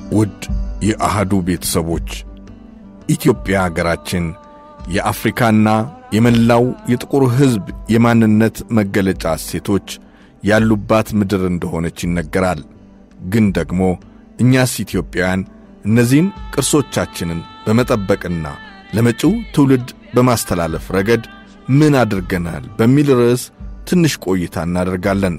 ውድ የአህዱ ቤተሰቦች ኢትዮጵያ አገራችን የአፍሪካና የመላው የጥቁር ሕዝብ የማንነት መገለጫ እሴቶች ያሉባት ምድር እንደሆነች ይነገራል። ግን ደግሞ እኛስ ኢትዮጵያውያን እነዚህን ቅርሶቻችንን በመጠበቅና ለመጪው ትውልድ በማስተላለፍ ረገድ ምን አድርገናል በሚል ርዕስ ትንሽ ቆይታ እናደርጋለን።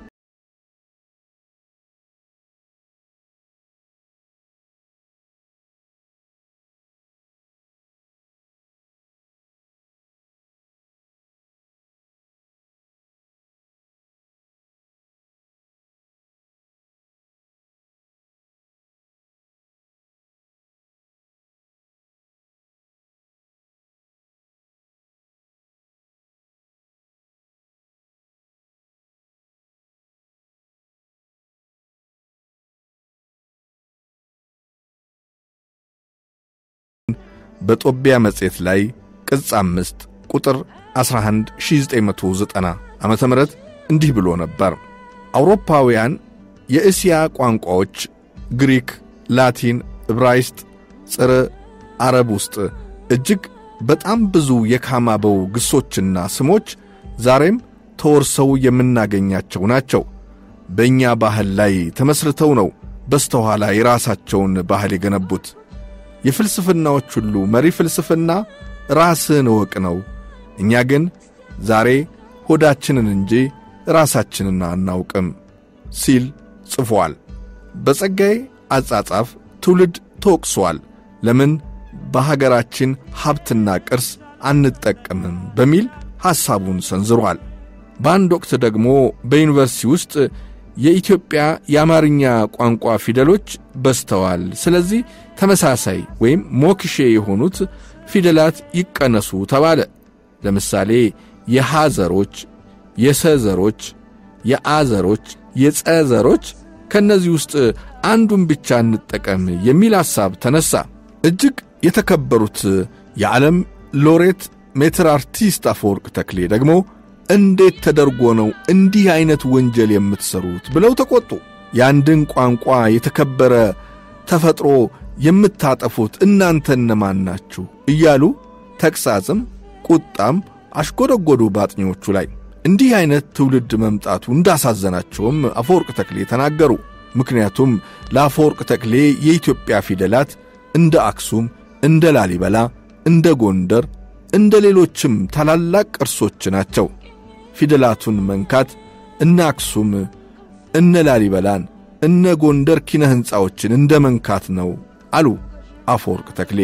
በጦቢያ መጽሔት ላይ ቅጽ አምስት ቁጥር 11 1990 ዓመተ ምህረት እንዲህ ብሎ ነበር። አውሮፓውያን የእስያ ቋንቋዎች ግሪክ፣ ላቲን፣ ዕብራይስጥ፣ ጽር አረብ ውስጥ እጅግ በጣም ብዙ የካማበው ግሶችና ስሞች ዛሬም ተወርሰው የምናገኛቸው ናቸው። በእኛ ባህል ላይ ተመስርተው ነው በስተኋላ የራሳቸውን ባህል የገነቡት። የፍልስፍናዎች ሁሉ መሪ ፍልስፍና ራስን እወቅ ነው። እኛ ግን ዛሬ ሆዳችንን እንጂ ራሳችንን አናውቅም ሲል ጽፏል። በጸጋዬ አጻጻፍ ትውልድ ተወቅሷል። ለምን በሀገራችን ሀብትና ቅርስ አንጠቀምም በሚል ሐሳቡን ሰንዝሯል። በአንድ ወቅት ደግሞ በዩኒቨርሲቲ ውስጥ የኢትዮጵያ የአማርኛ ቋንቋ ፊደሎች በዝተዋል። ስለዚህ ተመሳሳይ ወይም ሞክሼ የሆኑት ፊደላት ይቀነሱ ተባለ። ለምሳሌ የሐዘሮች፣ የሰዘሮች፣ የአዘሮች፣ የጸዘሮች ከእነዚህ ውስጥ አንዱን ብቻ እንጠቀም የሚል ሐሳብ ተነሣ። እጅግ የተከበሩት የዓለም ሎሬት ሜትር አርቲስት አፈወርቅ ተክሌ ደግሞ እንዴት ተደርጎ ነው እንዲህ ዐይነት ወንጀል የምትሠሩት ብለው ተቈጡ። የአንድን ቋንቋ የተከበረ ተፈጥሮ የምታጠፉት እናንተ እነማን ናችሁ? እያሉ ተግሣጽም ቁጣም አሽጎደጎዱ በአጥኚዎቹ ላይ። እንዲህ ዐይነት ትውልድ መምጣቱ እንዳሳዘናቸውም አፈወርቅ ተክሌ ተናገሩ። ምክንያቱም ለአፈወርቅ ተክሌ የኢትዮጵያ ፊደላት እንደ አክሱም፣ እንደ ላሊበላ፣ እንደ ጎንደር፣ እንደ ሌሎችም ታላላቅ ቅርሶች ናቸው። ፊደላቱን መንካት እነ አክሱም፣ እነ ላሊበላን፣ እነ ጎንደር ኪነ ሕንፃዎችን እንደ መንካት ነው አሉ አፈወርቅ ተክሌ።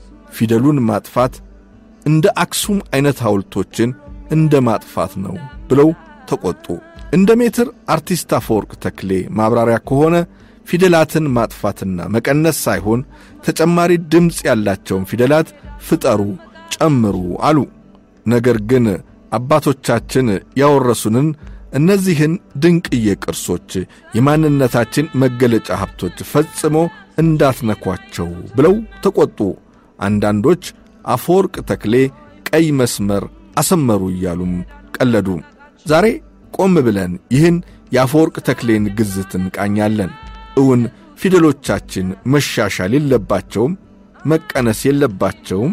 ፊደሉን ማጥፋት እንደ አክሱም ዐይነት ሐውልቶችን እንደ ማጥፋት ነው ብለው ተቈጡ። እንደ ሜትር አርቲስት አፈወርቅ ተክሌ ማብራሪያ ከሆነ ፊደላትን ማጥፋትና መቀነስ ሳይሆን ተጨማሪ ድምፅ ያላቸውን ፊደላት ፍጠሩ፣ ጨምሩ አሉ። ነገር ግን አባቶቻችን ያወረሱንን እነዚህን ድንቅዬ ቅርሶች የማንነታችን መገለጫ ሀብቶች ፈጽሞ እንዳትነኳቸው ብለው ተቈጡ። አንዳንዶች አፈወርቅ ተክሌ ቀይ መስመር አሰመሩ እያሉም ቀለዱ። ዛሬ ቆም ብለን ይህን የአፈወርቅ ተክሌን ግዝት እንቃኛለን። እውን ፊደሎቻችን መሻሻል የለባቸውም? መቀነስ የለባቸውም?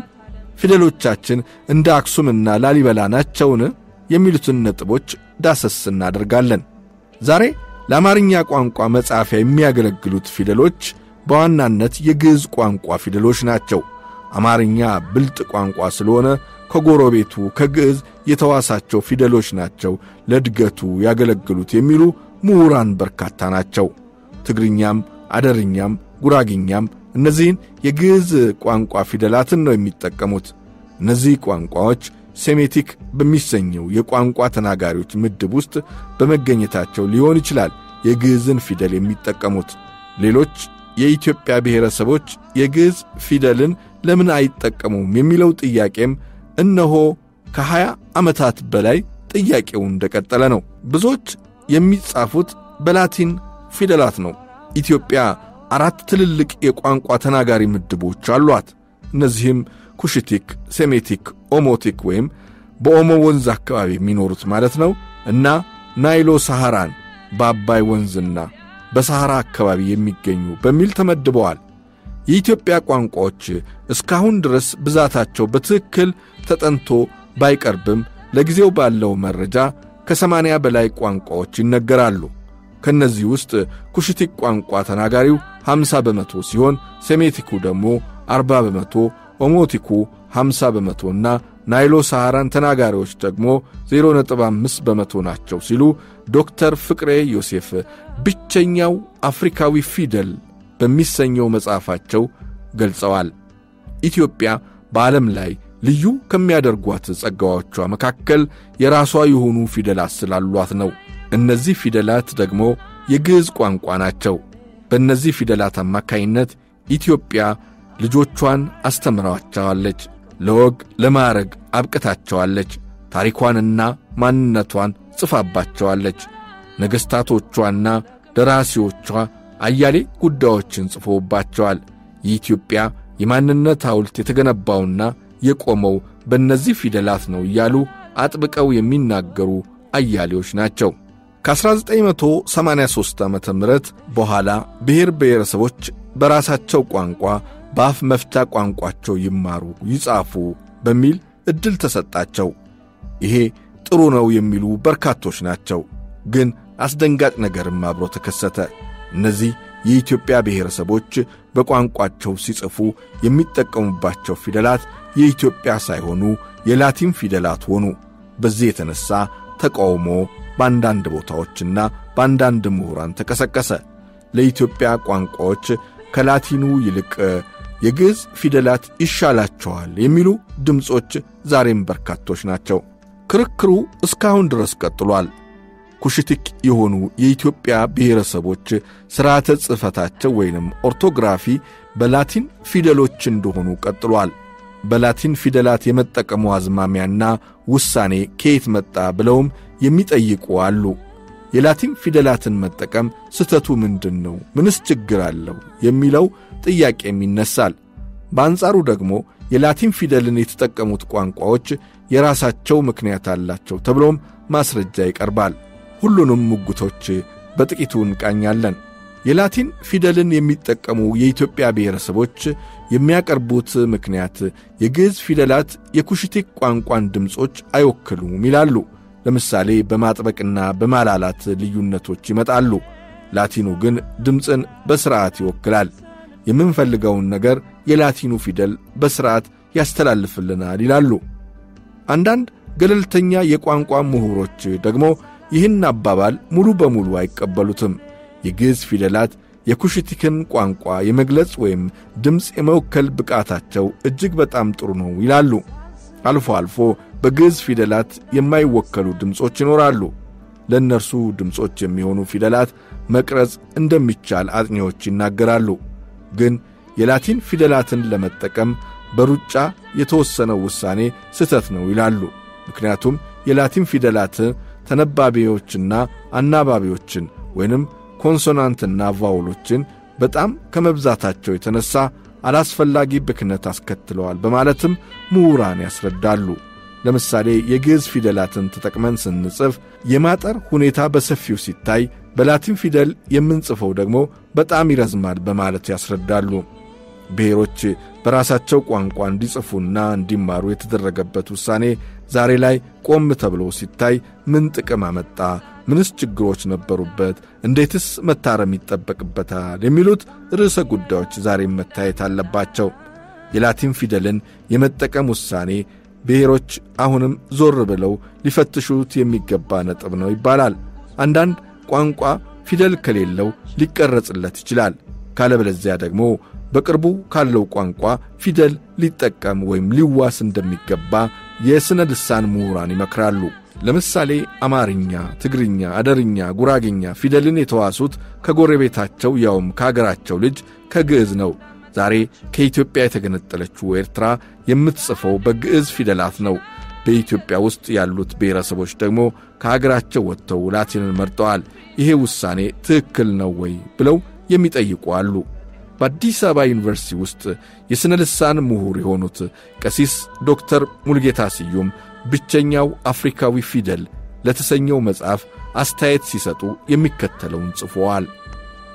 ፊደሎቻችን እንደ አክሱምና ላሊበላ ናቸውን? የሚሉትን ነጥቦች ዳሰስ እናደርጋለን። ዛሬ ለአማርኛ ቋንቋ መጻፊያ የሚያገለግሉት ፊደሎች በዋናነት የግዕዝ ቋንቋ ፊደሎች ናቸው። አማርኛ ብልጥ ቋንቋ ስለሆነ ከጎረቤቱ ከግዕዝ የተዋሳቸው ፊደሎች ናቸው ለእድገቱ ያገለግሉት የሚሉ ምሁራን በርካታ ናቸው። ትግርኛም፣ አደርኛም፣ ጉራግኛም እነዚህን የግዕዝ ቋንቋ ፊደላትን ነው የሚጠቀሙት። እነዚህ ቋንቋዎች ሴሜቲክ በሚሰኘው የቋንቋ ተናጋሪዎች ምድብ ውስጥ በመገኘታቸው ሊሆን ይችላል የግዕዝን ፊደል የሚጠቀሙት። ሌሎች የኢትዮጵያ ብሔረሰቦች የግዕዝ ፊደልን ለምን አይጠቀሙም የሚለው ጥያቄም እነሆ ከሀያ ዓመታት በላይ ጥያቄው እንደቀጠለ ነው። ብዙዎች የሚጻፉት በላቲን ፊደላት ነው። ኢትዮጵያ አራት ትልልቅ የቋንቋ ተናጋሪ ምድቦች አሏት። እነዚህም ኩሽቲክ፣ ሴሜቲክ፣ ኦሞቲክ ወይም በኦሞ ወንዝ አካባቢ የሚኖሩት ማለት ነው እና ናይሎ ሳሐራን በአባይ ወንዝና በሰሐራ አካባቢ የሚገኙ በሚል ተመድበዋል። የኢትዮጵያ ቋንቋዎች እስካሁን ድረስ ብዛታቸው በትክክል ተጠንቶ ባይቀርብም ለጊዜው ባለው መረጃ ከሰማንያ በላይ ቋንቋዎች ይነገራሉ። ከእነዚህ ውስጥ ኩሽቲክ ቋንቋ ተናጋሪው 50 በመቶ ሲሆን ሴሜቲኩ ደግሞ 40 በመቶ፣ ኦሞቲኩ 50 በመቶና ናይሎ ሰሐራን ተናጋሪዎች ደግሞ 0.5 በመቶ ናቸው ሲሉ ዶክተር ፍቅሬ ዮሴፍ ብቸኛው አፍሪካዊ ፊደል በሚሰኘው መጽሐፋቸው ገልጸዋል። ኢትዮጵያ በዓለም ላይ ልዩ ከሚያደርጓት ጸጋዎቿ መካከል የራሷ የሆኑ ፊደላት ስላሏት ነው። እነዚህ ፊደላት ደግሞ የግዕዝ ቋንቋ ናቸው። በእነዚህ ፊደላት አማካይነት ኢትዮጵያ ልጆቿን አስተምራቸዋለች፣ ለወግ ለማዕረግ አብቅታቸዋለች፣ ታሪኳንና ማንነቷን ጽፋባቸዋለች። ነገሥታቶቿና ደራሲዎቿ አያሌ ጉዳዮችን ጽፎባቸዋል። የኢትዮጵያ የማንነት ሐውልት የተገነባውና የቆመው በእነዚህ ፊደላት ነው እያሉ አጥብቀው የሚናገሩ አያሌዎች ናቸው። ከ1983 ዓ ም በኋላ ብሔር ብሔረሰቦች በራሳቸው ቋንቋ በአፍ መፍቻ ቋንቋቸው ይማሩ፣ ይጻፉ በሚል ዕድል ተሰጣቸው። ይሄ ጥሩ ነው የሚሉ በርካቶች ናቸው። ግን አስደንጋጭ ነገርም አብሮ ተከሰተ። እነዚህ የኢትዮጵያ ብሔረሰቦች በቋንቋቸው ሲጽፉ የሚጠቀሙባቸው ፊደላት የኢትዮጵያ ሳይሆኑ የላቲን ፊደላት ሆኑ። በዚህ የተነሣ ተቃውሞ በአንዳንድ ቦታዎችና በአንዳንድ ምሁራን ተቀሰቀሰ። ለኢትዮጵያ ቋንቋዎች ከላቲኑ ይልቅ የግዕዝ ፊደላት ይሻላቸዋል የሚሉ ድምፆች ዛሬም በርካቶች ናቸው። ክርክሩ እስካሁን ድረስ ቀጥሏል። ኩሽቲክ የሆኑ የኢትዮጵያ ብሔረሰቦች ሥርዓተ ጽሕፈታቸው ወይንም ኦርቶግራፊ በላቲን ፊደሎች እንደሆኑ ቀጥሏል። በላቲን ፊደላት የመጠቀሙ አዝማሚያና ውሳኔ ከየት መጣ ብለውም የሚጠይቁ አሉ። የላቲን ፊደላትን መጠቀም ስህተቱ ምንድን ነው? ምንስ ችግር አለው? የሚለው ጥያቄም ይነሳል። በአንጻሩ ደግሞ የላቲን ፊደልን የተጠቀሙት ቋንቋዎች የራሳቸው ምክንያት አላቸው ተብሎም ማስረጃ ይቀርባል። ሁሉንም ሙግቶች በጥቂቱ እንቃኛለን። የላቲን ፊደልን የሚጠቀሙ የኢትዮጵያ ብሔረሰቦች የሚያቀርቡት ምክንያት የግዕዝ ፊደላት የኩሽቲክ ቋንቋን ድምፆች አይወክሉም ይላሉ። ለምሳሌ በማጥበቅና በማላላት ልዩነቶች ይመጣሉ። ላቲኑ ግን ድምፅን በሥርዓት ይወክላል። የምንፈልገውን ነገር የላቲኑ ፊደል በሥርዓት ያስተላልፍልናል ይላሉ። አንዳንድ ገለልተኛ የቋንቋ ምሁሮች ደግሞ ይህን አባባል ሙሉ በሙሉ አይቀበሉትም። የግዕዝ ፊደላት የኩሽቲክን ቋንቋ የመግለጽ ወይም ድምፅ የመወከል ብቃታቸው እጅግ በጣም ጥሩ ነው ይላሉ። አልፎ አልፎ በግዕዝ ፊደላት የማይወከሉ ድምፆች ይኖራሉ። ለእነርሱ ድምፆች የሚሆኑ ፊደላት መቅረጽ እንደሚቻል አጥኚዎች ይናገራሉ። ግን የላቲን ፊደላትን ለመጠቀም በሩጫ የተወሰነው ውሳኔ ስህተት ነው ይላሉ። ምክንያቱም የላቲን ፊደላት ተነባቢዎችና አናባቢዎችን ወይንም ኮንሶናንትና ቫውሎችን በጣም ከመብዛታቸው የተነሣ አላስፈላጊ ብክነት አስከትለዋል በማለትም ምሁራን ያስረዳሉ። ለምሳሌ የግዕዝ ፊደላትን ተጠቅመን ስንጽፍ የማጠር ሁኔታ በሰፊው ሲታይ፣ በላቲን ፊደል የምንጽፈው ደግሞ በጣም ይረዝማል በማለት ያስረዳሉ። ብሔሮች በራሳቸው ቋንቋ እንዲጽፉና እንዲማሩ የተደረገበት ውሳኔ ዛሬ ላይ ቆም ተብሎ ሲታይ ምን ጥቅም አመጣ? ምንስ ችግሮች ነበሩበት? እንዴትስ መታረም ይጠበቅበታል? የሚሉት ርዕሰ ጉዳዮች ዛሬም መታየት አለባቸው። የላቲን ፊደልን የመጠቀም ውሳኔ ብሔሮች አሁንም ዞር ብለው ሊፈትሹት የሚገባ ነጥብ ነው ይባላል። አንዳንድ ቋንቋ ፊደል ከሌለው ሊቀረጽለት ይችላል። ካለበለዚያ ደግሞ በቅርቡ ካለው ቋንቋ ፊደል ሊጠቀም ወይም ሊዋስ እንደሚገባ የሥነ ልሳን ምሁራን ይመክራሉ። ለምሳሌ አማርኛ፣ ትግርኛ፣ አደርኛ፣ ጉራግኛ ፊደልን የተዋሱት ከጎረቤታቸው ያውም ከአገራቸው ልጅ ከግዕዝ ነው። ዛሬ ከኢትዮጵያ የተገነጠለችው ኤርትራ የምትጽፈው በግዕዝ ፊደላት ነው። በኢትዮጵያ ውስጥ ያሉት ብሔረሰቦች ደግሞ ከሀገራቸው ወጥተው ላቲንን መርጠዋል። ይሄ ውሳኔ ትክክል ነው ወይ ብለው የሚጠይቁ አሉ። በአዲስ አበባ ዩኒቨርሲቲ ውስጥ የሥነ ልሳን ምሁር የሆኑት ቀሲስ ዶክተር ሙልጌታ ስዩም ብቸኛው አፍሪካዊ ፊደል ለተሰኘው መጽሐፍ አስተያየት ሲሰጡ የሚከተለውን ጽፈዋል።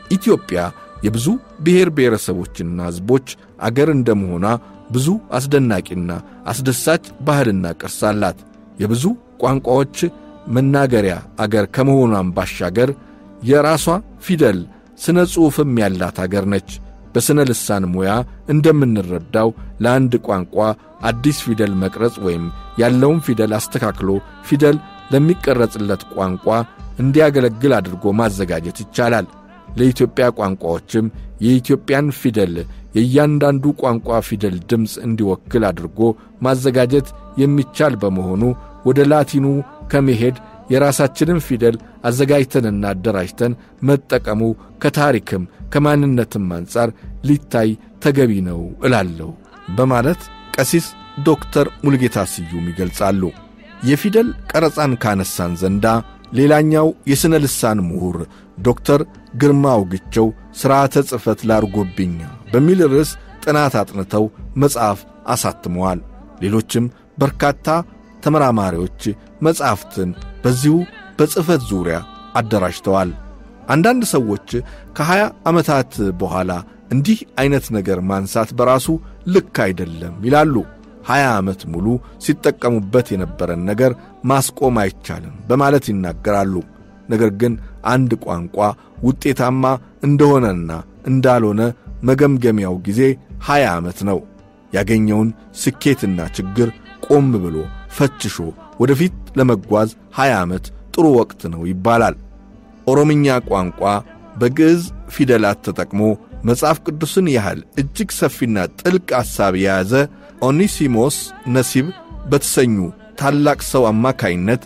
ኢትዮጵያ የብዙ ብሔር ብሔረሰቦችና ሕዝቦች አገር እንደመሆኗ ብዙ አስደናቂና አስደሳች ባህልና ቅርስ አላት። የብዙ ቋንቋዎች መናገሪያ አገር ከመሆኗም ባሻገር የራሷ ፊደል ስነ ጽሑፍም ያላት አገር ነች። በሥነ ልሳን ሙያ እንደምንረዳው ለአንድ ቋንቋ አዲስ ፊደል መቅረጽ ወይም ያለውን ፊደል አስተካክሎ ፊደል ለሚቀረጽለት ቋንቋ እንዲያገለግል አድርጎ ማዘጋጀት ይቻላል። ለኢትዮጵያ ቋንቋዎችም የኢትዮጵያን ፊደል የእያንዳንዱ ቋንቋ ፊደል ድምፅ እንዲወክል አድርጎ ማዘጋጀት የሚቻል በመሆኑ ወደ ላቲኑ ከመሄድ የራሳችንን ፊደል አዘጋጅተንና አደራጅተን መጠቀሙ ከታሪክም ከማንነትም አንጻር ሊታይ ተገቢ ነው እላለሁ በማለት ቀሲስ ዶክተር ሙልጌታ ስዩም ይገልጻሉ። የፊደል ቀረጻን ካነሳን ዘንዳ ሌላኛው የሥነ ልሳን ምሁር ዶክተር ግርማ አውግቸው ሥርዓተ ጽሕፈት ላርጎብኛ በሚል ርዕስ ጥናት አጥንተው መጽሐፍ አሳትመዋል። ሌሎችም በርካታ ተመራማሪዎች መጻሕፍትን በዚሁ በጽሕፈት ዙሪያ አደራጅተዋል። አንዳንድ ሰዎች ከሀያ ዓመታት በኋላ እንዲህ ዐይነት ነገር ማንሳት በራሱ ልክ አይደለም ይላሉ። ሀያ ዓመት ሙሉ ሲጠቀሙበት የነበረን ነገር ማስቆም አይቻልም በማለት ይናገራሉ። ነገር ግን አንድ ቋንቋ ውጤታማ እንደሆነና እንዳልሆነ መገምገሚያው ጊዜ ሀያ ዓመት ነው። ያገኘውን ስኬትና ችግር ቆም ብሎ ፈትሾ ወደፊት ለመጓዝ ሀያ ዓመት ጥሩ ወቅት ነው ይባላል። ኦሮምኛ ቋንቋ በግዕዝ ፊደላት ተጠቅሞ መጽሐፍ ቅዱስን ያህል እጅግ ሰፊና ጥልቅ ሐሳብ የያዘ ኦኒሲሞስ ነሲብ በተሰኙ ታላቅ ሰው አማካይነት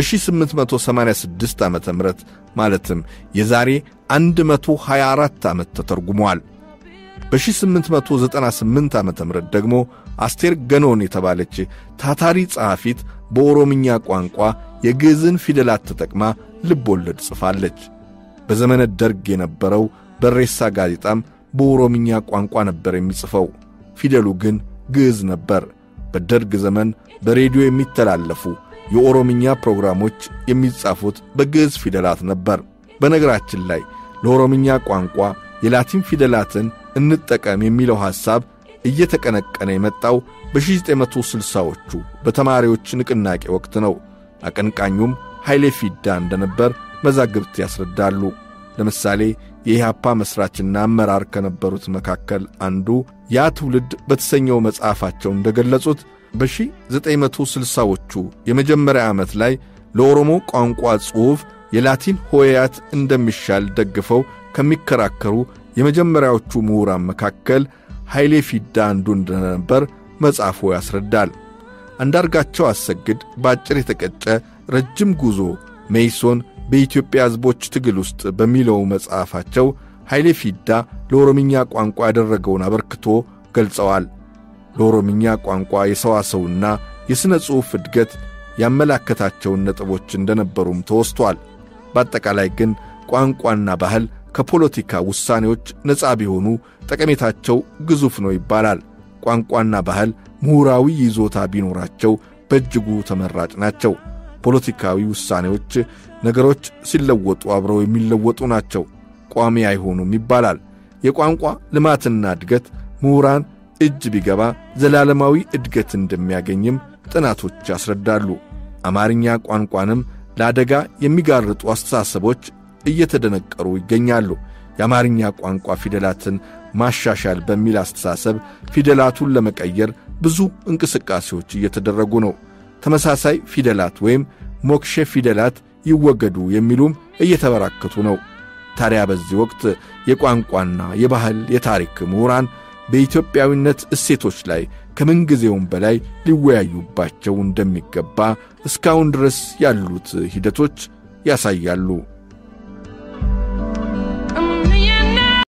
በ1886 ዓ ም ማለትም የዛሬ 124 ዓመት ተተርጉሟል። በ1898 ዓ ም ደግሞ አስቴር ገኖን የተባለች ታታሪ ጸሐፊት በኦሮምኛ ቋንቋ የግዕዝን ፊደላት ተጠቅማ ልብ ወለድ ጽፋለች። በዘመነ ደርግ የነበረው በሬሳ ጋዜጣም በኦሮምኛ ቋንቋ ነበር የሚጽፈው። ፊደሉ ግን ግዕዝ ነበር። በደርግ ዘመን በሬዲዮ የሚተላለፉ የኦሮምኛ ፕሮግራሞች የሚጻፉት በግዕዝ ፊደላት ነበር። በነገራችን ላይ ለኦሮምኛ ቋንቋ የላቲን ፊደላትን እንጠቀም የሚለው ሐሳብ እየተቀነቀነ የመጣው በ1960ዎቹ በተማሪዎች ንቅናቄ ወቅት ነው። አቀንቃኙም ኃይሌ ፊዳ እንደነበር መዛግብት ያስረዳሉ። ለምሳሌ የኢህአፓ መሥራችና አመራር ከነበሩት መካከል አንዱ ያ ትውልድ በተሰኘው መጽሐፋቸው እንደገለጹት በ1960ዎቹ የመጀመሪያ ዓመት ላይ ለኦሮሞ ቋንቋ ጽሑፍ የላቲን ሆሄያት እንደሚሻል ደግፈው ከሚከራከሩ የመጀመሪያዎቹ ምሁራን መካከል ኃይሌ ፊዳ አንዱ እንደነበር መጽሐፉ ያስረዳል። አንዳርጋቸው አሰግድ በአጭር የተቀጨ ረጅም ጉዞ ሜይሶን በኢትዮጵያ ሕዝቦች ትግል ውስጥ በሚለው መጽሐፋቸው ኃይሌ ፊዳ ለኦሮምኛ ቋንቋ ያደረገውን አበርክቶ ገልጸዋል። ለኦሮምኛ ቋንቋ የሰዋሰውና የሥነ ጽሑፍ እድገት ያመላከታቸውን ነጥቦች እንደነበሩም ተወስቷል። በአጠቃላይ ግን ቋንቋና ባህል ከፖለቲካ ውሳኔዎች ነፃ ቢሆኑ ጠቀሜታቸው ግዙፍ ነው ይባላል። ቋንቋና ባህል ምሁራዊ ይዞታ ቢኖራቸው በእጅጉ ተመራጭ ናቸው። ፖለቲካዊ ውሳኔዎች ነገሮች ሲለወጡ አብረው የሚለወጡ ናቸው፣ ቋሚ አይሆኑም ይባላል። የቋንቋ ልማትና እድገት ምሁራን እጅ ቢገባ ዘላለማዊ እድገት እንደሚያገኝም ጥናቶች ያስረዳሉ። አማርኛ ቋንቋንም ለአደጋ የሚጋርጡ አስተሳሰቦች እየተደነቀሩ ይገኛሉ። የአማርኛ ቋንቋ ፊደላትን ማሻሻል በሚል አስተሳሰብ ፊደላቱን ለመቀየር ብዙ እንቅስቃሴዎች እየተደረጉ ነው። ተመሳሳይ ፊደላት ወይም ሞክሼ ፊደላት ይወገዱ የሚሉም እየተበራከቱ ነው። ታዲያ በዚህ ወቅት የቋንቋና የባህል የታሪክ ምሁራን በኢትዮጵያዊነት እሴቶች ላይ ከምንጊዜውም በላይ ሊወያዩባቸው እንደሚገባ እስካሁን ድረስ ያሉት ሂደቶች ያሳያሉ።